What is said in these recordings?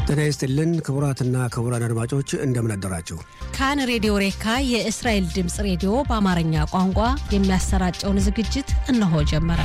ጤና ይስጥልን ክቡራትና ክቡራን አድማጮች እንደምን አደራችሁ። ካን ሬዲዮ ሬካ የእስራኤል ድምፅ ሬዲዮ በአማርኛ ቋንቋ የሚያሰራጨውን ዝግጅት እነሆ ጀመረ።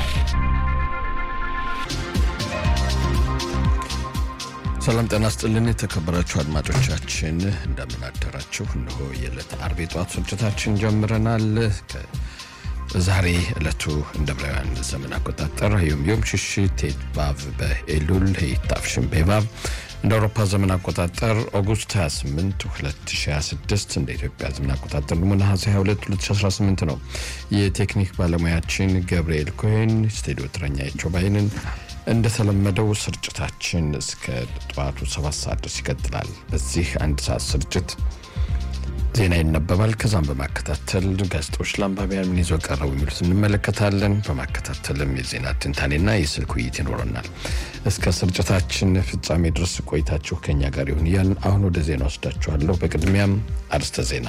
ሰላም ጤና ስጥልን የተከበራችሁ አድማጮቻችን እንደምን አደራችሁ። እነሆ የዕለት አርብ የጠዋት ስርጭታችን ጀምረናል። ዛሬ ዕለቱ እንደ ዕብራውያን ዘመን አቆጣጠር ዮም ዮም ሽሽ ቴት ባቭ በኤሉል ሄይታፍሽን ቤባብ እንደ አውሮፓ ዘመን አቆጣጠር ኦጉስት 28 2026 እንደ ኢትዮጵያ ዘመን አቆጣጠር ደግሞ ነሐሴ 22 2018 ነው። የቴክኒክ ባለሙያችን ገብርኤል ኮሄን፣ ስቱዲዮ ተረኛ የቾባይንን እንደተለመደው ስርጭታችን እስከ ጠዋቱ ሰባት ሰዓት ድረስ ይቀጥላል። በዚህ አንድ ሰዓት ስርጭት ዜና ይነበባል። ከዛም በማከታተል ጋዜጦች ለአንባቢያን ምን ይዘው ቀረቡ የሚሉት እንመለከታለን። በማከታተልም የዜና ትንታኔና የስልክ ውይይት ይኖረናል። እስከ ስርጭታችን ፍጻሜ ድረስ ቆይታችሁ ከኛ ጋር ይሁን እያልን አሁን ወደ ዜና ወስዳችኋለሁ። በቅድሚያም አርስተ ዜና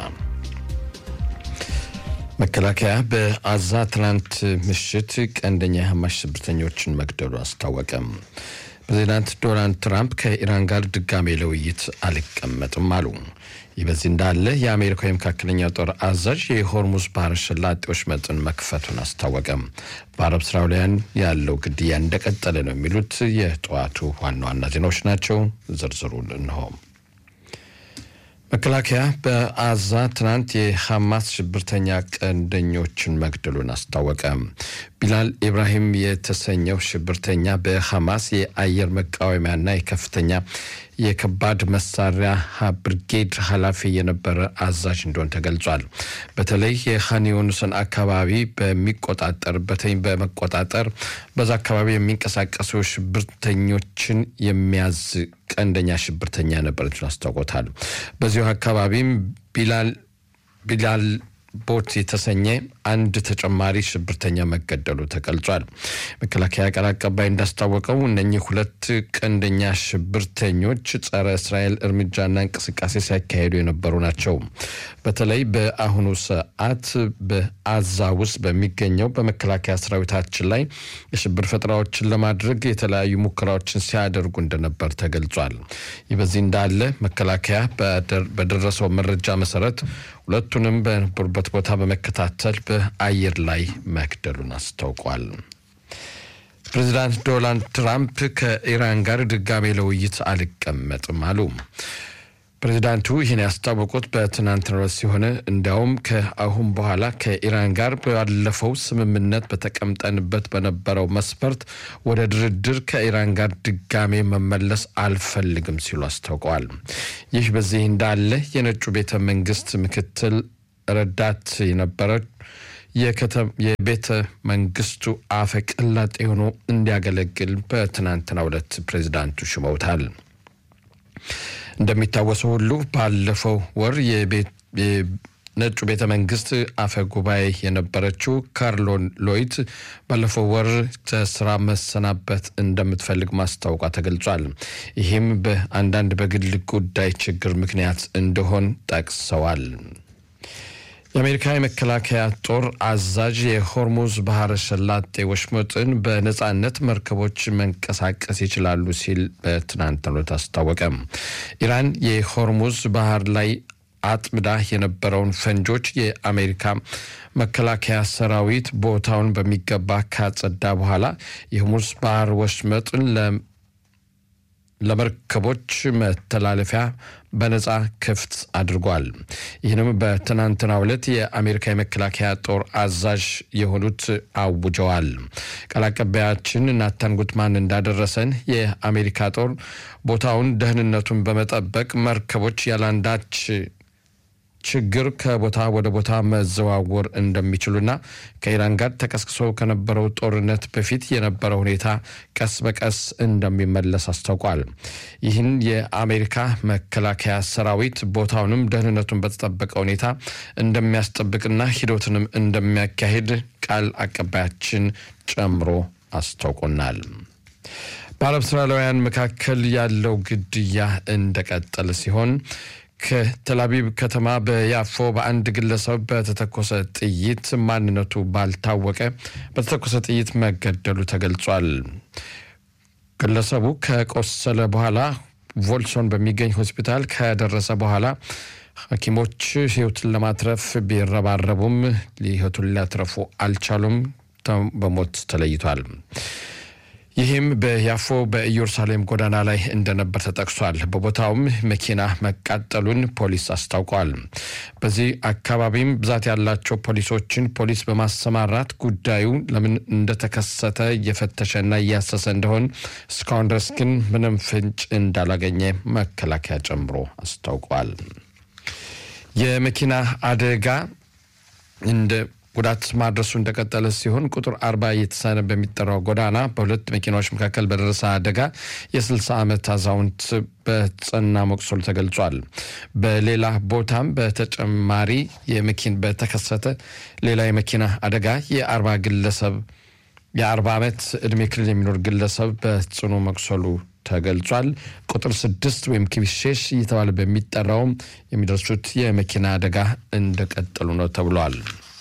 መከላከያ በአዛ ትናንት ምሽት ቀንደኛ የሐማሽ ሽብርተኞችን መግደሉ አስታወቀም። ፕሬዚዳንት ዶናልድ ትራምፕ ከኢራን ጋር ድጋሜ ለውይይት አልቀመጥም አሉ። ይህ በዚህ እንዳለ የአሜሪካው የመካከለኛው ጦር አዛዥ የሆርሙዝ ባህረ ሰላጤዎች መጠን መክፈቱን አስታወቀም። በአረብ እስራኤላውያን ያለው ግድያ እንደቀጠለ ነው የሚሉት የጠዋቱ ዋና ዋና ዜናዎች ናቸው። ዝርዝሩን እንሆ። መከላከያ በአዛ ትናንት የሐማስ ሽብርተኛ ቀንደኞችን መግደሉን አስታወቀ። ቢላል ኢብራሂም የተሰኘው ሽብርተኛ በሐማስ የአየር መቃወሚያና የከፍተኛ የከባድ መሳሪያ ብርጌድ ኃላፊ የነበረ አዛዥ እንደሆን ተገልጿል። በተለይ የኻን ዩኒስን አካባቢ በሚቆጣጠርበት በመቆጣጠር በዛ አካባቢ የሚንቀሳቀሱ ሽብርተኞችን የሚያዝ ቀንደኛ ሽብርተኛ ነበረችን አስታውቆታል። በዚሁ አካባቢም ቢላል ቢላል ቦት የተሰኘ አንድ ተጨማሪ ሽብርተኛ መገደሉ ተገልጿል። መከላከያ ቃል አቀባይ እንዳስታወቀው እነኚህ ሁለት ቀንደኛ ሽብርተኞች ጸረ እስራኤል እርምጃና እንቅስቃሴ ሲያካሄዱ የነበሩ ናቸው። በተለይ በአሁኑ ሰዓት በአዛ ውስጥ በሚገኘው በመከላከያ ሰራዊታችን ላይ የሽብር ፈጠራዎችን ለማድረግ የተለያዩ ሙከራዎችን ሲያደርጉ እንደነበር ተገልጿል። ይህ በዚህ እንዳለ መከላከያ በደረሰው መረጃ መሰረት ሁለቱንም በነበሩበት ቦታ በመከታተል በአየር ላይ መግደሉን አስታውቋል። ፕሬዚዳንት ዶናልድ ትራምፕ ከኢራን ጋር ድጋሜ ለውይይት አልቀመጥም አሉ። ፕሬዚዳንቱ ይህን ያስታወቁት በትናንትናው ዕለት ሲሆን እንዲያውም ከአሁን በኋላ ከኢራን ጋር ባለፈው ስምምነት በተቀምጠንበት በነበረው መስፈርት ወደ ድርድር ከኢራን ጋር ድጋሜ መመለስ አልፈልግም ሲሉ አስታውቀዋል። ይህ በዚህ እንዳለ የነጩ ቤተ መንግስት ምክትል ረዳት የነበረ የቤተ መንግስቱ አፈ ቀላጤ ሆኖ እንዲያገለግል በትናንትናው ዕለት ፕሬዚዳንቱ ሽመውታል። እንደሚታወሰው ሁሉ ባለፈው ወር የነጩ ቤተ መንግስት አፈ ጉባኤ የነበረችው ካርሎን ሎይት ባለፈው ወር ከስራ መሰናበት እንደምትፈልግ ማስታወቋ ተገልጿል። ይህም በአንዳንድ በግል ጉዳይ ችግር ምክንያት እንደሆን ጠቅሰዋል። የአሜሪካ የመከላከያ ጦር አዛዥ የሆርሙዝ ባህረ ሰላጤ ወሽመጥን በነጻነት መርከቦች መንቀሳቀስ ይችላሉ ሲል በትናንትናው ዕለት አስታወቀ። ኢራን የሆርሙዝ ባህር ላይ አጥምዳ የነበረውን ፈንጆች የአሜሪካ መከላከያ ሰራዊት ቦታውን በሚገባ ካጸዳ በኋላ የሆርሙዝ ባህር ወሽመጥን ለመርከቦች መተላለፊያ በነጻ ክፍት አድርጓል። ይህንም በትናንትናው ዕለት የአሜሪካ የመከላከያ ጦር አዛዥ የሆኑት አውጀዋል። ቃል አቀባያችን ናታን ጉትማን እንዳደረሰን የአሜሪካ ጦር ቦታውን ደህንነቱን በመጠበቅ መርከቦች ያላንዳች ችግር ከቦታ ወደ ቦታ መዘዋወር እንደሚችሉና ከኢራን ጋር ተቀስቅሶ ከነበረው ጦርነት በፊት የነበረው ሁኔታ ቀስ በቀስ እንደሚመለስ አስታውቋል። ይህን የአሜሪካ መከላከያ ሰራዊት ቦታውንም ደህንነቱን በተጠበቀ ሁኔታ እንደሚያስጠብቅና ሂደቱንም እንደሚያካሂድ ቃል አቀባያችን ጨምሮ አስታውቆናል። በአረብ እስራኤላውያን መካከል ያለው ግድያ እንደቀጠለ ሲሆን ከተላቢብ ከተማ በያፎ በአንድ ግለሰብ በተተኮሰ ጥይት ማንነቱ ባልታወቀ በተተኮሰ ጥይት መገደሉ ተገልጿል። ግለሰቡ ከቆሰለ በኋላ ቮልሶን በሚገኝ ሆስፒታል ከደረሰ በኋላ ሐኪሞች ህይወትን ለማትረፍ ቢረባረቡም ህይወቱን ሊያትረፉ አልቻሉም። በሞት ተለይቷል። ይህም በያፎ በኢየሩሳሌም ጎዳና ላይ እንደነበር ተጠቅሷል። በቦታውም መኪና መቃጠሉን ፖሊስ አስታውቋል። በዚህ አካባቢም ብዛት ያላቸው ፖሊሶችን ፖሊስ በማሰማራት ጉዳዩ ለምን እንደተከሰተ እየፈተሸና እያሰሰ እንደሆን እስካሁን ድረስ ግን ምንም ፍንጭ እንዳላገኘ መከላከያ ጨምሮ አስታውቋል። የመኪና አደጋ እንደ ጉዳት ማድረሱ እንደቀጠለ ሲሆን ቁጥር አርባ እየተሳነ በሚጠራው ጎዳና በሁለት መኪናዎች መካከል በደረሰ አደጋ የ60 ዓመት አዛውንት በጸና መቁሰሉ ተገልጿል። በሌላ ቦታም በተጨማሪ የመኪን በተከሰተ ሌላ የመኪና አደጋ የአርባ ግለሰብ የአርባ ዓመት ዕድሜ ክልል የሚኖር ግለሰብ በጽኑ መቁሰሉ ተገልጿል። ቁጥር ስድስት ወይም ኪቢሼሽ እየተባለ በሚጠራውም የሚደርሱት የመኪና አደጋ እንደቀጠሉ ነው ተብሏል።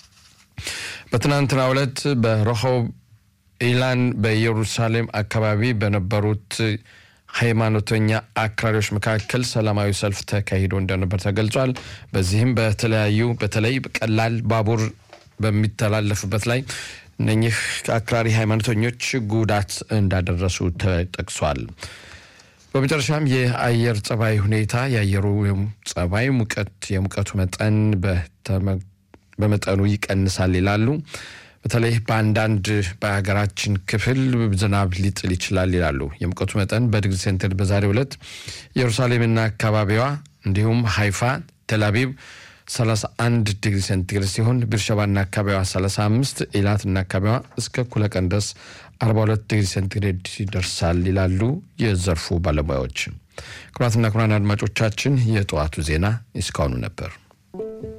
በትናንትናው ዕለት በረሆብ ኢላን በኢየሩሳሌም አካባቢ በነበሩት ሃይማኖተኛ አክራሪዎች መካከል ሰላማዊ ሰልፍ ተካሂዶ እንደነበር ተገልጿል። በዚህም በተለያዩ በተለይ ቀላል ባቡር በሚተላለፍበት ላይ እነኚህ አክራሪ ሃይማኖተኞች ጉዳት እንዳደረሱ ተጠቅሷል። በመጨረሻም የአየር ጸባይ ሁኔታ የአየሩ ጸባይ ሙቀት የሙቀቱ መጠን በመጠኑ ይቀንሳል ይላሉ። በተለይ በአንዳንድ በሀገራችን ክፍል ዝናብ ሊጥል ይችላል ይላሉ። የሙቀቱ መጠን በዲግሪ ሴንቲግሬድ በዛሬው ዕለት ኢየሩሳሌምና አካባቢዋ እንዲሁም ሃይፋ፣ ቴልአቪቭ 31 ዲግሪ ሴንቲግሬድ ሲሆን ቤርሸባና አካባቢዋ 35፣ ኢላትና አካባቢዋ እስከ እኩለ ቀን ድረስ 42 ዲግሪ ሴንቲግሬድ ይደርሳል ይላሉ የዘርፉ ባለሙያዎች። ክቡራትና ክቡራን አድማጮቻችን የጠዋቱ ዜና እስካሁኑ ነበር።